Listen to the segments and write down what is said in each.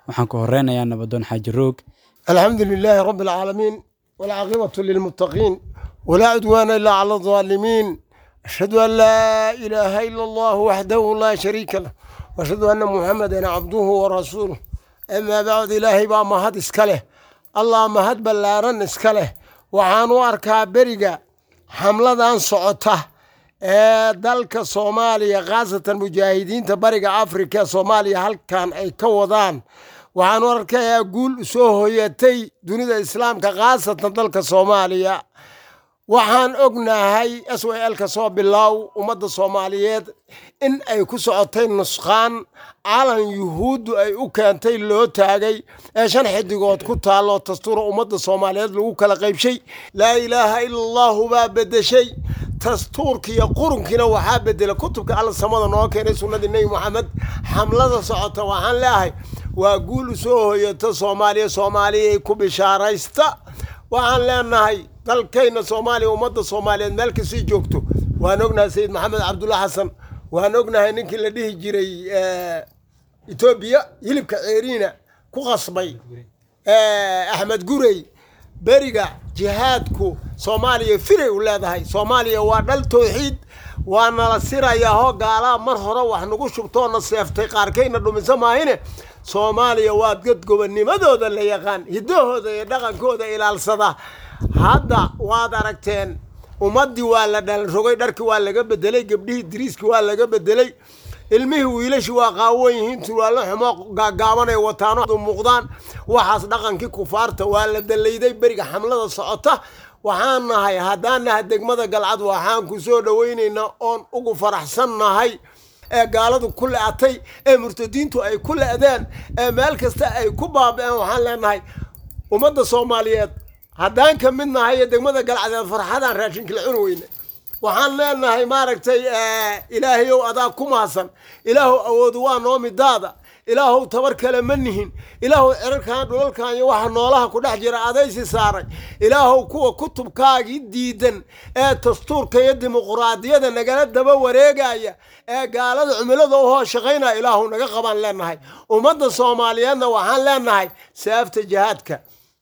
waxaan ku horeynayaa nabadoon xaaji roog الحمد لله رب العالمين والعاقبة للمتقين ولا عدوان إلا على الظالمين أشهد أن لا إله إلا الله وحده لا شريك له وأشهد أن محمدا عبده ورسوله أما بعد إلهي بقى مهد إسكاله الله مهد بلارن إسكاله وحانو أركا بريقا حملة أن سعوته ee dalka soomaaliya khaasatan mujaahidiinta bariga afrika soomaaliya halkan ay ka wadaan waxaanu arkayaa guul soo hoyatay dunida islaamka khaasatan dalka soomaaliya waxaan ognahay s w l ka soo bilow ummadda soomaaliyeed in ay ku socotay nusqaan calan yuhuuddu ay u keentay loo taagay ee shan xidigood ku taalloo dastuura ummadda soomaaliyeed lagu kala qaybshay laa ilaaha ila allahu baa bedeshay dastuurkiiyo qurunkiina waxaa bedela kutubka alla samada noo keenay sunnadii nebi moxamed xamlada socota waxaan leeahay waa guul u soo hoyata soomaaliya soomaaliyay ku bishaaraysta waxaan leenahay dalkayna soomaaliya ummadda soomaaliyeed meel kasii joogto waan ognahay sayid maxamed cabdulla xasan waan ognahay ninkii la dhihi jiray etoobiya hilibka ceeriina ku qasbay axmed gurey beriga jihaadku soomaaliya firay u leedahay soomaaliya waa dhal towxiid waa nala sirayaa hoo gaalaa mar hore wax nagu shubtoona seeftay qaarkayna dhumisa maahine soomaaliya waa dad gobonimadooda la yaqaan hiddahooda iyo dhaqankooda ilaalsada hadda waad aragteen ummaddii waa la dhalrogay dharkii waa laga bedelay gabdhihii diriiskii waa laga bedelay ilmihii wiilashii waa qaawan yihiin turwaallo xumo gaagaabanay wataano muuqdaan waxaas dhaqankii kufaarta waa la dalayday beriga xamlada socota waxaan nahay haddaan nahay degmada galcad waxaan ku soo dhowaynaynaa oon ugu faraxsan nahay ee gaaladu ku le-atay ee murtadiintu ay ku le-deen ee meel kasta ay ku baaba-een waxaan leenahay ummadda soomaaliyeed haddaan ka mid nahay iyo degmada galcadeed farxadaan raashinkala cuni weyne waxaan leenahay maaragtay ilaahayow adaa ku mahadsan ilaahow awoodu waa noo midaada ilaahow tabar kale ma nihin ilaahow cirarkan dhulalkan iyo waxa noolaha ku dhex jira adaysi saaray ilaahow kuwa kutubkaagii diidan ee dastuurka iyo dimuquraadiyada nagala daba wareegaya ee gaalada cumilada u hoo shaqaynaya ilaahow naga qabaan leenahay ummadda soomaaliyeedna waxaan leenahay saafta jihaadka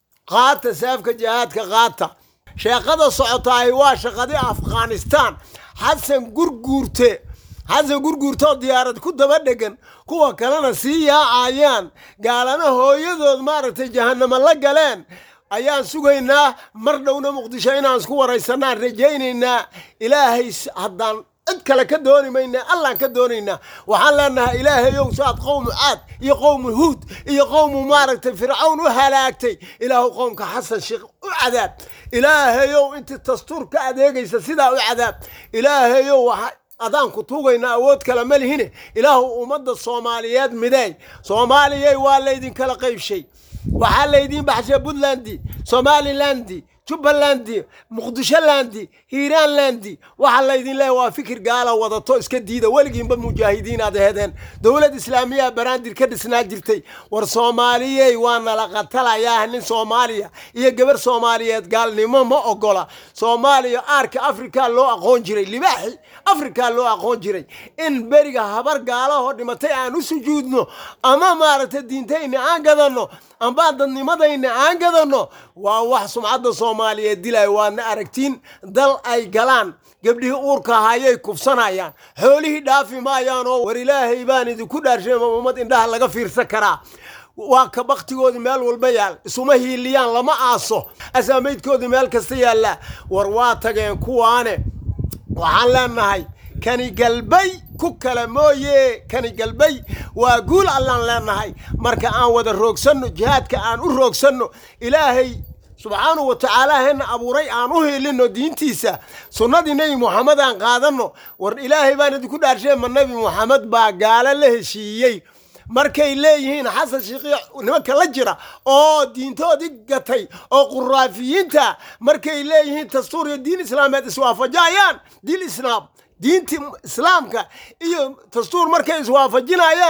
qaata saafka jihaadka qaata sheeqada socotaahi waa shaqadii afghanistan xasan gurguurte xasan gurguurtoo diyaarad ku daba dhegan kuwa kalena sii yaacayaan gaalana hooyadood maaragtay jahanamo la galeen ayaan sugaynaa mar dhowna muqdisho inaan isku waraysanaan rajaynaynaa ilaahay haddaan cid kale ka dooni mayna allaan ka doonaynaa waxaan leenahay ilaahayow saad qowmu caad iyo qowmu huud iyo qowmu maaragtay fircawn u halaagtay ilaahu qowmka xasan sheekh u cadaab ilaahayow intii dastuur ka adeegaysa sidaa u cadaab ilaahayow waxa adaan ku tuugaynaa awood kale ma lihine ilaahu ummadda soomaaliyeed mideey soomaaliyay waa laydinkala qaybshay waxaa laydiin baxshay puntland somaliland jubbaland muqdisholand hiiraanland waxaa laydin leeya waa fikir gaala wadato iska diida weligiinba mujaahidiin aad ahedeen dowlad islaamiya baraandir ka dhisnaa jirtay war soomaaliyey waa nala qatalayaa nin soomaaliya iyo gabar soomaaliyeed gaalnimo ma ogola soomaaliya aarka afrika loo aqoon jiray libaaxi afrika loo aqoon jiray in beriga habar gaalahoo dhimatay aan u sujuudno ama maaragtay diintayna aan gadanno amba dadnimadayna aan gadanno waa wax sumcadda soomaaliyeed dilaya waadna aragtiin dal ay galaan gabdhihii uurka ahayay kufsanayaan xoolihii dhaafi maayaanoo war ilaahay baan idinku dhaarshay ummad indhaha laga fiirsan karaa waa ka baktigoodii meel walba yaal isuma hiiliyaan lama aaso asaamaydkoodii meel kasta yaallaa war waa tageen kuwaane waxaan leenahay kani galbay ku kale mooye kani galbay waa guul allaan leenahay marka aan wada roogsanno jihaadka aan u roogsanno ilaahay subxaanahu wa tacaala hena abuuray aan u hiilinno diintiisa sunnadii nebi moxamed aan qaadanno war ilaahay baan idinku dhaarshay ma nebi moxamed baa gaalo la heshiiyey markay leeyihiin xasan shiiqiya nimanka la jira oo diintoodii gatay oo quraafiyiinta markay leeyihiin dastuur iyo diin islaameed iswaafajayaan diin islaam diintii islaamka iyo dastuur markay iswaafajinayaan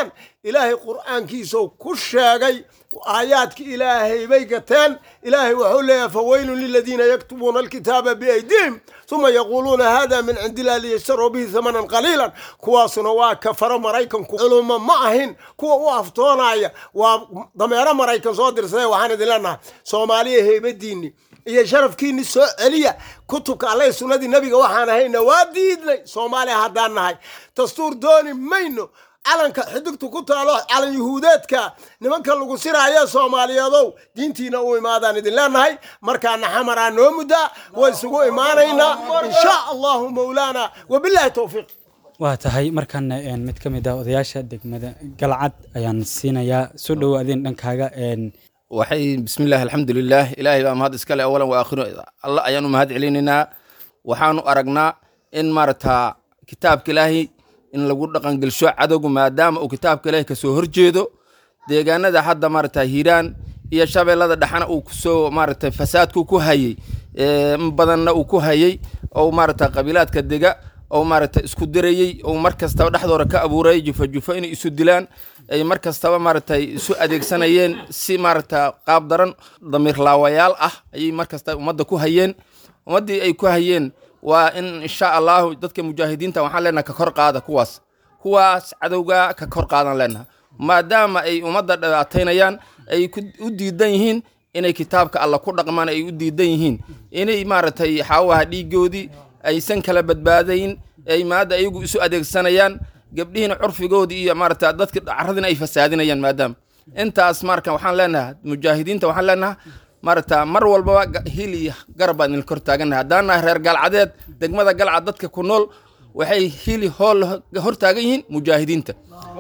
ilaahay qur'aankiisau ku sheegay aayaadki ilaahay bay gateen ilaahay wuxuu leeyahay fawaylun liladiina yaktubuuna alkitaaba biaydihim uma yaquuluuna hada min cindi illah liyashtaruu bihi hamanan qaliilan kuwaasuna waa kafaro maraykanku culumo ma ahin kuwa u aftoonaya waa dameero maraykan soo dirsaday waxaan idin leenahay soomaaliya heybadiinni iyo sharafkiinni soo celiya kutubka alle sunnadii nebiga waxaan ahayna waa diidnay soomaaliya haddaan nahay dastuur dooni mayno calanka xidigtu ku taalo calan yuhuudeedka nimanka lagu siraayo soomaaliyeedow diintiina u imaadaan idin leenahay markaana xamaraa noo muddaa way isugu imaanaynaa insha allahu mawlaana wabilaahi towfiiq waa tahay markaana mid ka mid ah odayaasha degmada galcad ayaan siinayaa soo dhowo adin dhankaaga waxay bismillahi alxamdulilah ilaahay baa mahad iskale awalan wa aakhiru alla ayaanu mahad celinaynaa waxaanu aragnaa in maarata kitaabka ilaahay in lagu dhaqangelsho cadowgu maadaama uu kitaabka ilaahay kasoo horjeedo deegaanada hadda maarata hiiraan iyo shabeellada dhexana uu kusoo maarata fasaadku ku hayey in badanna uu ku hayey ou maarata qabiilaadka dega ou maarata isku dirayey ou mar kastaba dhexdooda ka abuurayay jufo jufo inay isu dilaan ay mar kastaba maaragtay isu adeegsanayeen si maaragta qaab daran damiir laawayaal ah ayay mar kasta ummadda ku hayeen ummaddii ay ku hayeen waa in insha allahu dadka mujaahidiinta waxaan leenaha ka kor qaada kuwaas kuwaas cadowga ka kor qaadan leenaha maadaama ay ummadda dhibaataynayaan ay u diidan yihiin inay kitaabka alla ku dhaqmaan ay u diidan yihiin inay maaragtay xaawaha dhiigoodii aysan kala badbaadayn ay maadda ayagu isu adeegsanayaan gabdhihiina curfigoodii iyo maarata dadka caradina ay fasaadinayaan maadaama intaas marka waxaan leenaha mujaahidiinta waxaan leenaha maarata mar walbaba hil iyo garab baan idin kor taagannaha haddaan nahay reer galcadeed degmada galcad dadka ku nool waxay hili hool hor taagan yihiin mujaahidiinta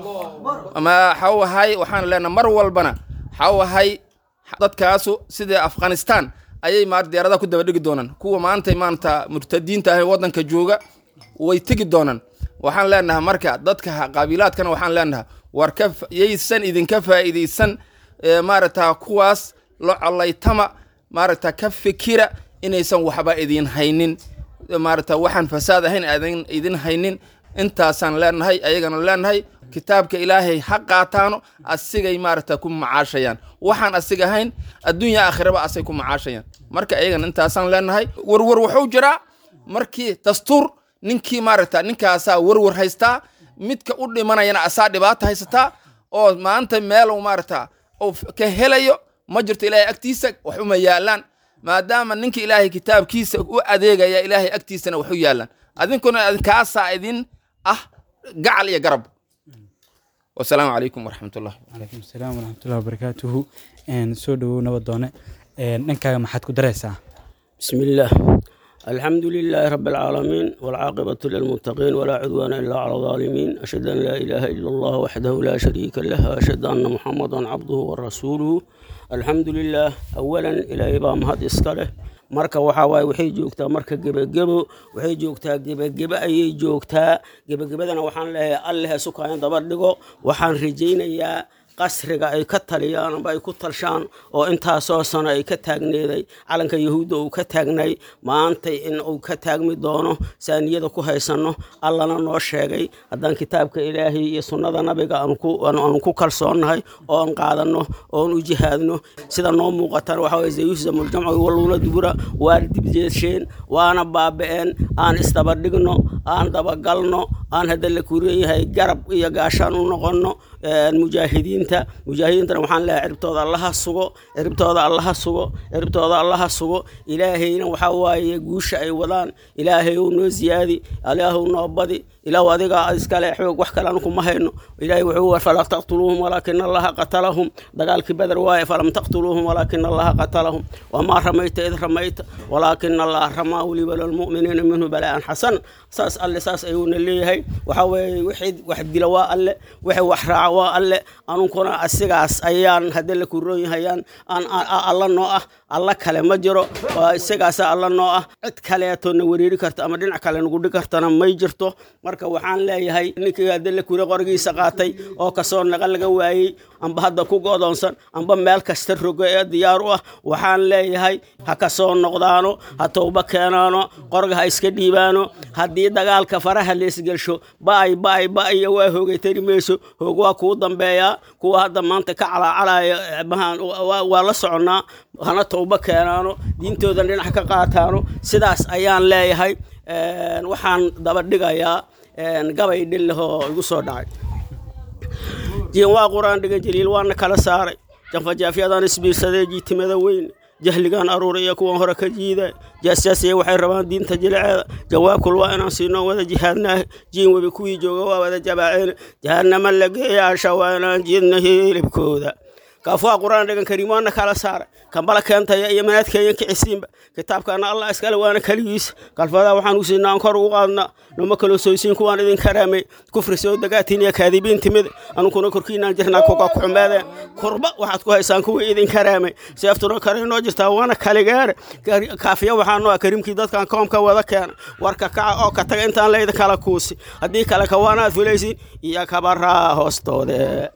ama xawahay waxaan leenaha mar walbana xawahay dadkaasu sida afghanistan ayay maar diyaaradaha ku daba dhigi doonaan kuwa maanta maanta murtadiinta ah waddanka jooga way tegi doonaan waxaan leenahay marka dadka qabiilaadkana waxaan leenahay war ka yaysan idinka faa'iidaysan maaragta kuwaas la collaytama maaragta ka fikira inaysan waxba idin haynin maaragta waxaan fasaad ahayn aadan idin haynin intaasaan leenahay ayagana leenahay kitaabka ilaahay ha qaataano asigay maaragta ku macaashayaan waxaan asiga ahayn adduunya aakhiraba asay ku macaashayaan marka ayagana intaasaan leenahay warwar wuxuu jiraa markii dastuur ninkii maaragta ninkaasaa warwar haystaa midka u dhimanayana asaa dhibaata haysataa oo maanta meel maaragta uu ka helayo ma jirto ilaahay agtiisa wax uma yaalaan maadaama ninka ilaahay kitaabkiisa u adeegaya ilaahay agtiisana wax u yaalaan adinkuna kaasaa idin ah gacal iyo garab wasalaamu calaykum waraxmatullah calaykum asalaam waraxmatullahi wabarakaatuhu soo dhowow nabadoone dhankaaga maxaad ku daraysaa بسم الله الحمد لله رب العالمين والعاقبة للمتقين ولا عدوان إلا على الظالمين أشهد أن لا إله إلا الله وحده لا شريك له أشهد أن محمدا عبده ورسوله الحمد لله أولا إلى إبام هذا إسكاله marka waxaa waaye waxay joogtaa marka gebagebo waxay joogtaa gebagebe ayay joogtaa gebagebadana waxaan leeyahay alleh sukaayan daba dhigo waxaan rajaynayaa qasriga ay ka taliyaan amba ay ku talshaan oo intaasoo sano ay ka taagneeday calanka yahuudda uu ka taagnay maantay in uu ka taagmi doono saaniyada ku haysanno allana noo sheegay haddaan kitaabka ilaahay iyo sunnada nabiga aanu ku kalsoonnahay oo aan qaadanno oon u jihaadno sida noo muuqatan waxa waye zayuhzamuljamcu walluuna dubura waa dibjeesheen waana baaba'een aan isdabadhigno aan dabagalno aan hadda la kuran yahay garab iyo gaashaan u noqonno mujaahidiinta mujaahidiintana waxaan leeyahay ciribtooda allaha sugo ciribtooda allaha sugo ciribtooda allaha sugo ilaahayna waxaa waaye guusha ay wadaan ilaahay ou noo ziyaadi ilaahu noo badi ilaahu adiga iskale xoog wax kale kuma hayno ilaahay wuxuu war falam taqtuluuhum walaakina allaha qatalahum dagaalkii badar waaye falam taqtuluuhum walaakina allaha qatalahum wamaa ramayta id ramayta walaakina allaha ramaa weliba lilmu'miniina minhu balaa'an xasan saas alle saas ayuuna leeyahay waxaa weeye wixii wax dila waa alle wixii wax raaca waa alle anunkuna asigaas ayaan hadda la kuroon yahayaan aan alla noo ah alla kale ma jiro waa isagaasa alla noo ah cid kaleetoo na wereeri karta ama dhinac kale nagu dhig kartana may jirto marka marka waxaan leeyahay ninkii adalla kure qorigiisa qaatay oo kasoo naqa laga waayey amba hadda ku godoonsan amba meel kasta rogo ee diyaar u ah waxaan leeyahay ha ka soo noqdaano ha towba keenaano qorga ha iska dhiibaano haddii dagaalka faraha leesgelsho ba'ay ba'ay ba'aya waa hoogay tari mayso hoog waa kuu dambeeyaa kuwa hadda maanta ka calaacalaya mahaan waa la soconnaa hana towba keenaano diintoodan dhinac ka qaataano sidaas ayaan leeyahay waxaan daba dhigayaa gabay dhillahoo igu soo dhacay jiin waa qur-aan dhigan jaliil waana kala saaray janfajaafyadan isbiirsadee jiitimada weyn jahligan aruura iyo kuwan hore ka jiida jaasjaasiya waxay rabaan diinta jiliceeda jawaabkul waa inaan siinoo wada jihaadnaahe jiin webi kuwii jooga waa wada jabaaceen jahanama la geeyaasha waa inaan jiidna hilibkooda kaafuwa qur-aan dhigan kariim waana kala saaray kambala keentaya iyo manaadkeeyan kicisiinba kitaabkaana allah iskale waana keligiisa kalfadaa waxaan u siinaa aan kor ugu qaadnaa noma kaloo soysiin kuwaan idin karaamay kufri soo dagaatiin iyo kaadibiin timid anunkuna korkiinaan jirnaa kuga ku xumeedeen kurba waxaad ku haysaan kuwii idin karaamay seeftuna kale inoo jirtaa waana kaligaare kaafiya waxaa noo ah kariimkii dadkan koomka wada keena warka kaca oo ka taga intaan layda kala kuusi haddii kale kawaanaad fulaysiin iyo kabaraa hoostoode